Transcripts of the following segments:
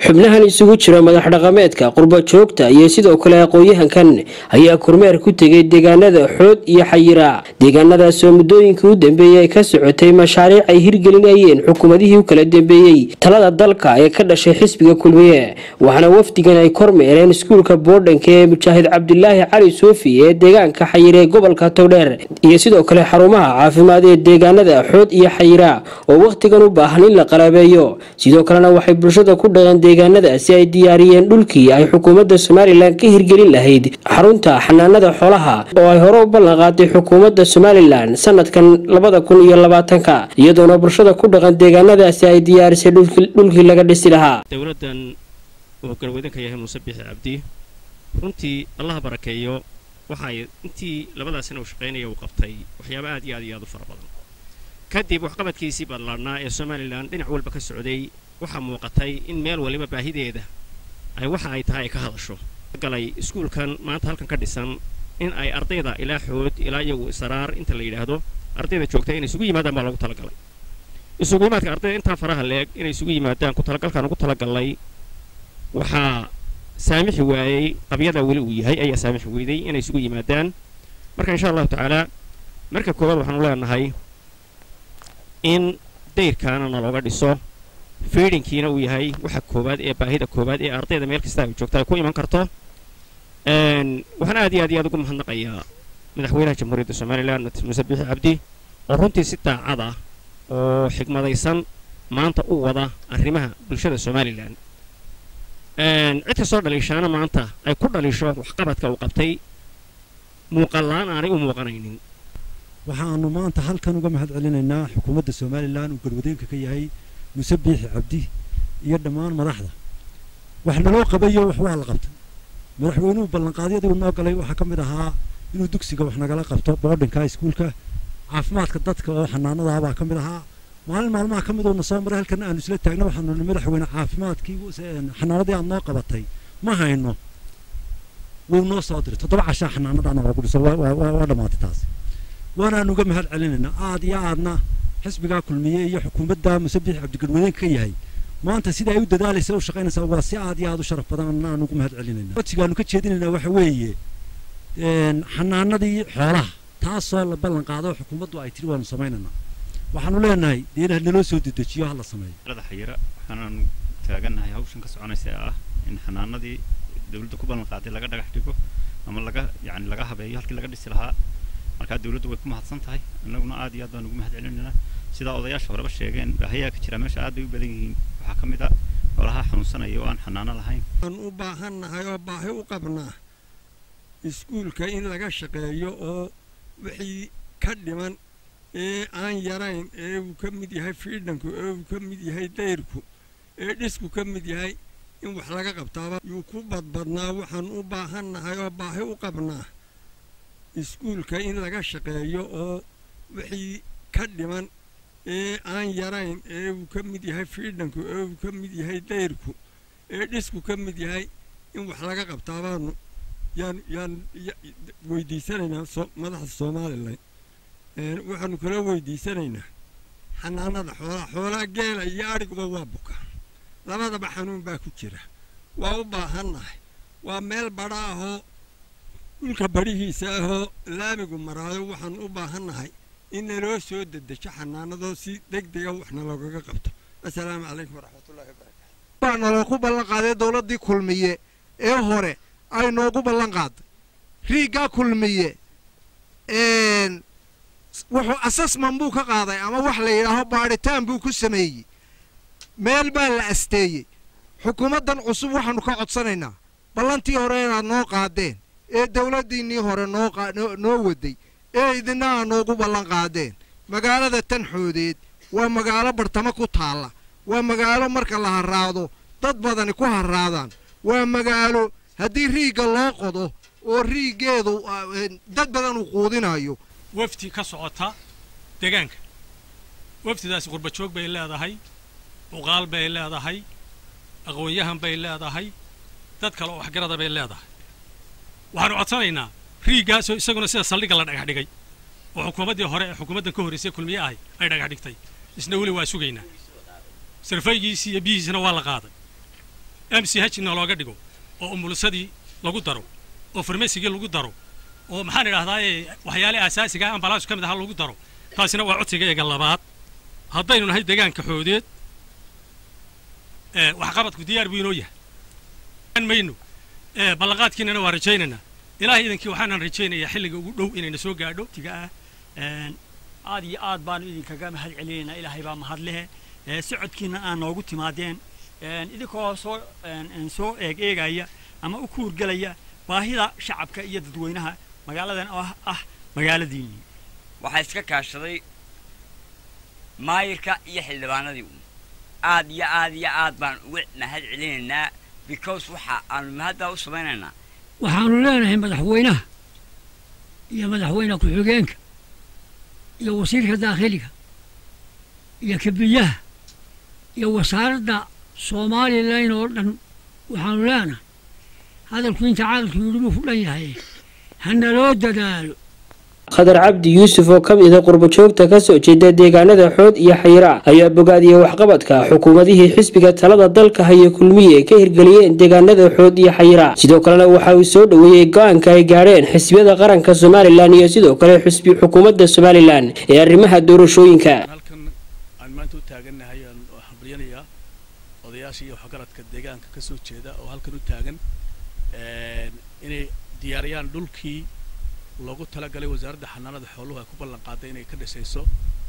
xubnahan isugu jira madax dhaqameedka qurba joogta iyo sidoo kale aqoon-yahankan ayaa kormeer ku tegay deegaanada xood iyo xayira deegaanadaasoo muddooyinkii u dambeeyey ay ka socotay mashaariic ay hirgelinayeen xukuumadihii u kala dambeeyey talada dalka ee ka dhashay xisbiga kulmiye waxaana wafdigan ay kormeereen iskuulka boodhanka ee mujaahid cabdilaahi cali suufi ee deegaanka xayira ee gobolka towdheer iyo sidoo kale xarumaha caafimaad ee deegaanada xood iyo xayira oo wakhtigan u baahan in la qalabeeyo sidoo kalena waxay bulshada ku dhaqan deegaanadaasi ay diyaariyeen dhulkii ay xukuumadda somalilan ka hirgelin lahayd xarunta xanaanada xoolaha oo ay hore u ballan qaaday xukuumadda somalilan sanadkan labada kun iyo labaatanka iyadoona bulshada ku dhaqan deegaanadaasi ay diyaarisay dhulkii laga dhisi lahaa dowladdan uu garwadanka yahay muuse biixi cabdi runtii allaha barakeeyo waxay intii labadaa sana uu shaqaynaya uu qabtay waxyaaba aad iyo aad iyo aad u fara badan kadib waxqabadkiisii ballaadhnaa ee somalilan dhinac walba ka socday waxaa muuqatay in meel waliba baahideeda ay waxa ay tahay ay ka hadasho galay iskuulkan maanta halkan ka dhisan in ay ardayda ilaa xood ilaa iyagu saraar inta la yidhaahdo ardayda joogta inay isugu yimaadaan baa loogu talagalay isugu yimaadka ardayda intaa faraha leeg inay isugu yimaadaan ku talagalkaan ugu talagalnay waxaa saamixi waayey qabyada weli uu yahay ayaa saamixi weyday inay isugu yimaadaan marka insha allahu tacaala marka koowaad waxaanu leenahay in dayrkaana nalooga dhiso fiidhinkiina uu yahay waxa koowaad ee baahida koowaad ee ardayda meel kasta ay joogta ay ku iman karto waxaan aad iyo aad iyo aad ugu mahadnaqayaa madaxweynaha jamhuuriyadda somalilan muuse biixi cabdi oo runtii si daacad ah oo xigmadaysan maanta u wada arrimaha bulshada somalilan cid kastoo dhaliishaana maanta ay ku dhaliisho waxqabadka uu qabtay muuqallaan aanay u muuqanaynin waxaannu maanta halkan uga mahad celinaynaa xukuumadda somalilan uu garwadeenka ka yahay muuse biixi cabdi iyo dhammaan madaxda wax naloo qabayo wax waa la qabtay madaxweynuhu ballanqaadyadii uu noo galay waxaa ka mid ahaa inuu dugsiga wax nagala qabto boodhinka iskuulka caafimaadka dadka oo xanaanadaha baa ka mid ahaa maalin maalmaha ka mid uuna soo maray halkan aanu isla taagna waxaanu ni madaxweyne caafimaadkii xanaanadii aad noo qabatay ma hayno wuu noo soo diray toddoba cashaa xanaanadaana loogu dhiso waa dhammaatay taas waanaanu uga mahad celinaynaa aad iyo aadna xisbigaa kulmiye iyo xukuumadda musabiix cabdigarwadeenka ka yahay maanta sida ay u dadaalaysa u shaqaynaysaa waa si aad iyo aad u sharaf badan aan ugu mahad celinayna codsigaanu ka jeedinaynaa waxa weeye xanaanadii xoolaha taasoo la ballan qaado xukuumaddu ay tiri waanu samaynaynaa waxaanu leenahay deenaha naloo soo dedejiyo ha la sameeyo da xayira waxaanaanu taagannahay hawshan ka soconaysa ah in xanaanadii dawladda ku ballan qaaday laga dhagax dhigo ama laga yani laga habeeyo halkii laga dhisi lahaa markaa dawladdu way ku mahadsan tahay annaguna aad iyo aad baan ugu mahad celinaynaa sidaa odayaasha horeba sheegeen baahayaa ka jira meesha aad bay u badan yihiin waxaa ka mid a xoolaha xanuunsanaya oo aan xanaano lahayn waan u baahannahay oo baahi u qabnaa iskuulka in laga shaqeeyo oo wixii ka dhiman ee aan yarayn ee uu ka mid yahay fiidhanku ee uu ka mid yahay dayrku ee dhisku ka mid yahay in wax laga qabtaaba yuu ku badbadnaa waxaan u baahannahay oo baahi u qabnaa iskuulka in laga shaqeeyo oo wixii ka dhiman ee aan yarayn ee uu ka mid yahay fiidhanku ee uu ka mid yahay dayrku ee dhisku ka mid yahay in wax laga qabtaabaanu yaan yaan weydiisanaynaa madaxda somalilan waxaanu kala weydiisanaynaa xanaanada xoolaha xoolaha geela iyo adhiguba waa buka labadaba xanuun baa ku jira waa u baahannahay waa meel badha ahoo dhulka badhihiisa ahoo laamigu maraayo waxaan u baahannahay in naloo soo dedejo xanaanadoo si deg dega waxna loogaga qabto assalaamu calaykum waraxmatullahi wabarakaatu waa naloogu ballan qaaday dowladdii kulmiye ee hore ay noogu ballan qaaday riiggaa kulmiye wuxuu asasman buu ka qaaday ama wax la yidhaaho baadhitaan buu ku sameeyey meel baa la asteeyey xukuumaddan cusub waxaannu ka codsanaynaa ballantii hore inaad noo qaadeen ee dawladdiinnii hore noo waday ee idina aa noogu ballan qaadeen magaalada tanxoodeed waa magaalo bartamo ku taalla waa magaalo marka la harraado dad badani ku harraadaan waa magaalo haddii riigga loo qodo oo riiggeedu dad badan uu quudinayo wafdi ka socota deegaanka wafdidaasi qurbajoog bay leedahay cuqaal bay leedahay aqoon-yahan bay leedahay dad kale oo waxgarada bay leedahay waxaanu codsanaynaa riiggaasoo isaguna sida saldhigga la dhagax dhigay oo xukuumaddii hore ee xukuumaddan ka horraysay kulmiye ahay ay dhagax dhigtay isna weli waa sugaynaa sarfaygiisii iyo biyihiisina waa la qaaday m c h na looga dhigo oo umulusadii lagu daro oo farmasigii lagu daro oo maxaan idhahdaaye waxyaale asaasiga ah ambalaasku ka mid ahaa lagu daro taasina waa codsigayga labaad haddaynu nahay deegaanka xoodeed waxqabadku diyaar buu inoo yahay mayno ballanqaadkiinana waa rajaynaynaa ilaahay idankii waxaanan rajaynayaa xilliga ugu dhow inayna soo gaadho tiga ah aad iyo aad baanu idinkaga mahad celinaynaa ilaahay baa mahad lehe socodkiina aan noogu timaadeen idinkoo soo soo eeg eegaya ama u kuurgelaya baahida shacabka iyo dadweynaha magaaladan oo ah magaaladiinnii waxaa iska kaashaday maayirka iyo xildhibaanadii aad iyo aad iyo aad baan uga mahad celinaynaa because waxa aanu mahaddaa u samaynaynaa waxaanu leenahay madaxweynaha iyo madaxweyne ku-xigeenka iyo wasiirka daakhiliga iyo kabiyaha iyo wasaaradda somalilan oo dhan waxaanu leenahay hadalku inta cadalku yidhi buu ku dhan yahay hanaloo dadaalo khadar cabdi yuusuf oo ka mid a qurbajoogta ka soo jeeda deegaanada xood iyo xayira ayaa bogaadiyey waxqabadka xukuumadihii xisbiga talada dalka haya kulmiye ka hirgeliyeen deegaanada xood iyo xayira sidoo kalena waxa uu soo dhoweeyey go-aanka ay gaadheen xisbiyada qaranka somalilan iyo sidoo kale xisbi xukuumadda somalilan ee arrimaha doorashooyinka halkan aan maanta u taagannahay aan hambalyanayaa odayaasha iyo waxgaradka deegaanka ka soo jeeda oo halkan u taagan inay diyaariyaan dhulkii loogu talagalay wasaaradda xanaanada xooluhu ay ku ballan qaaday inay ka dhisayso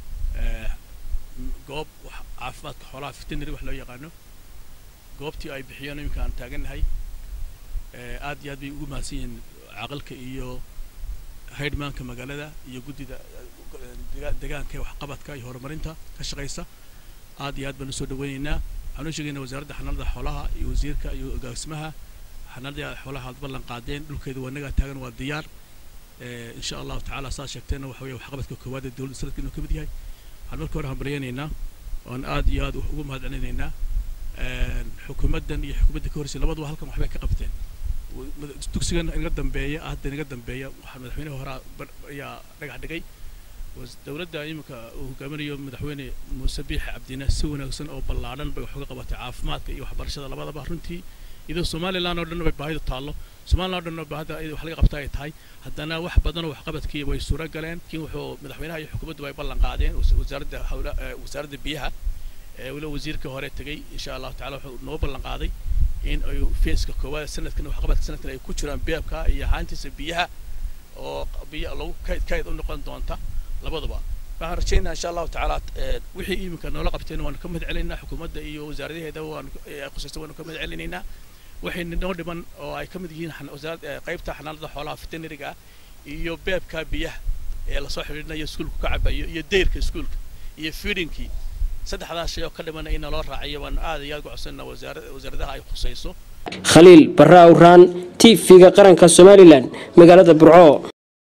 goob caafimaadka xoolaha veterinary wax loo yaqaano goobtii ay bixiyeen iminka aan taagannahay aad iyo aad bay ugu mahadsan yihiin caqalka iyo haydhmaanka magaalada iyo guddida deegaanka ee waxqabadka iyo horumarinta ka shaqaysa aad iyo aad baan usoo dhaweynaynaa waxaan u sheegaynaa wasaaradda xanaanada xoolaha iyo wasiirka iyo agaasimaha xanaanada xoolaha aad ballan qaadeen dhulkeeda waa nagaa taagan waa diyaar in sha allahu tacaala saad sheegteenna waxa weeye waxqabadka koowaad ee dowladda sanadka inuu ka mid yahay waxaan marka hore hambalyaynaynaa oon aad iyo aad ugu mahad celinaynaa xukuumaddan iyo xukuumadda ka horreysay labaduba halkan waxbay ka qabteen dugsigan inaga dambeeya hadda inaga dambeeya waxaa madaxweynaha hore ayaa dhagax dhigay dowladda iminka uu hogaaminayo madaxweyne muuse biix cabdine si wanaagsan oo ballaadhan bay wax uga qabatay caafimaadka iyo waxbarashada labadaba runtii iyadoo somalilan oo dhan bay baahidu taallo somalilan oo dhan baahida wax laga qabta ay tahay haddana wax badan oo waxqabadkii way suura galeen laakiin wuxuu madaxweynaha iyo xukuumaddu ay ballan qaadeen wasaaradda hawla wasaaradda biyaha weliba wasiirka hore tegey insha allahu tacala wuxuu noo ballan qaaday in ay feeska koowaad sanadkan waxqabadka sanadkan ay ku jiraan beebka iyo haantiisa biyaha oo biyo lagu kayd kayd u noqon doonta labaduba waxaan rajaynaa insha allahu tacaala wixii iminka noola qabteen waanu ka mahad celinaynaa xukuumadda iyo wasaaradaheeda waanu khusaysta waanu ka mahad celinaynaa waxay noo dhiman oo ay ka mid yihiin qaybta xanaanada xoolaha veterinariga ah iyo beebka biyaha ee lasoo xidhiidhinayo iskuulku ka cabayo iyo dayrka iskuulka iyo feedinkii saddexdaas shay oo ka dhimana in naloo raaciyo waan aad iyo aad ugu codsanaa wasaaradaha ay khusayso khaliil barra awraan t v-ga qaranka somalilan magaalada burco